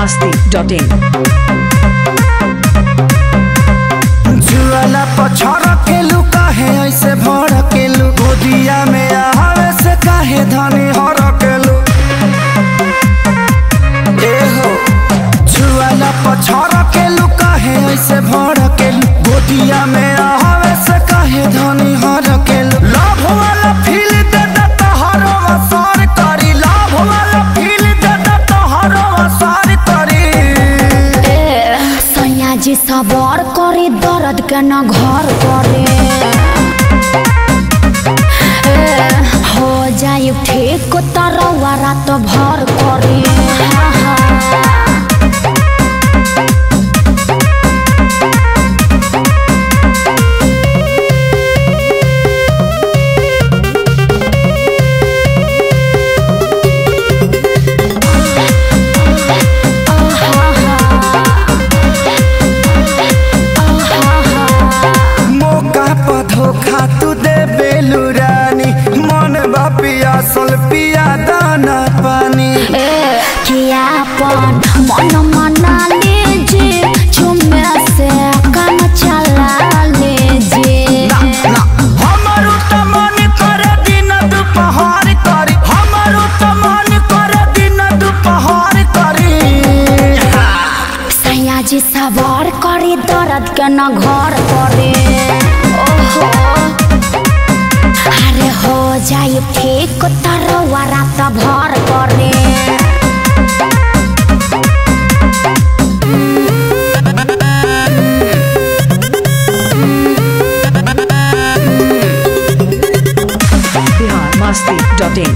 masti.in. जुआला पछड़ केलू काहे ऐसे भड़ केलू गोदिया में आवे से काहे धनी हर केलू ए हो जुआला पछड़ केलू काहे ऐसे भड़ केलू गोदिया में आवे से काहे धनी हर केलू लाभ वाला फील दे दे तोहर असर करी लाभ वाला फील दे दे तोहर असर करी सैयाजी सबर करे दर्द के न घर करे ए, हो जाए ठीक तरवा रात भर करे हाँ, हाँ। मौका पर धोखा तू दे बेलू रानी मन बा पियासल पिया दाना पानी ए, कियापन मन मना लीजिए झुमे से काम चला लीजिए ना हमारू त मन करे दिन दुपहर करी हमारू त मन करे दिन दुपहर करी सैयाजी सवार करे दर्द के न घर करे ओहो अरे हो जाए ठीक तरवा रात भर करे Bihar masti.in.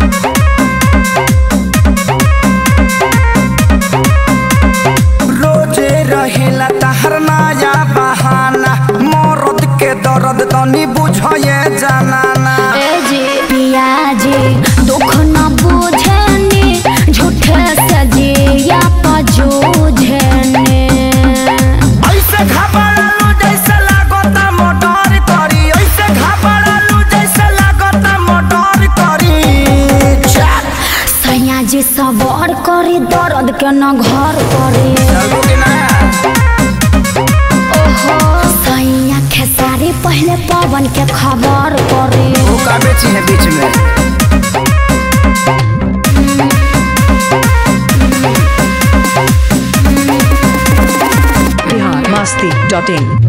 रोजे रहेला तहर नया बहाना मरद के दर्द तनी बुझे जानाना ए जी पियाजी दुख न बुझनी झूठे से जिया पजूझने ऐसे घबरालू जैसे लागता मोटर करी ऐसे घबरालू जैसे लागता मोटर करी चल सैयाजी सवार करे दर्द के न घर करे चलबो कि ना ओहो सैया खेसारी पहले पवन के खबर करे वो का बेची है बीच में Bihar masti.in.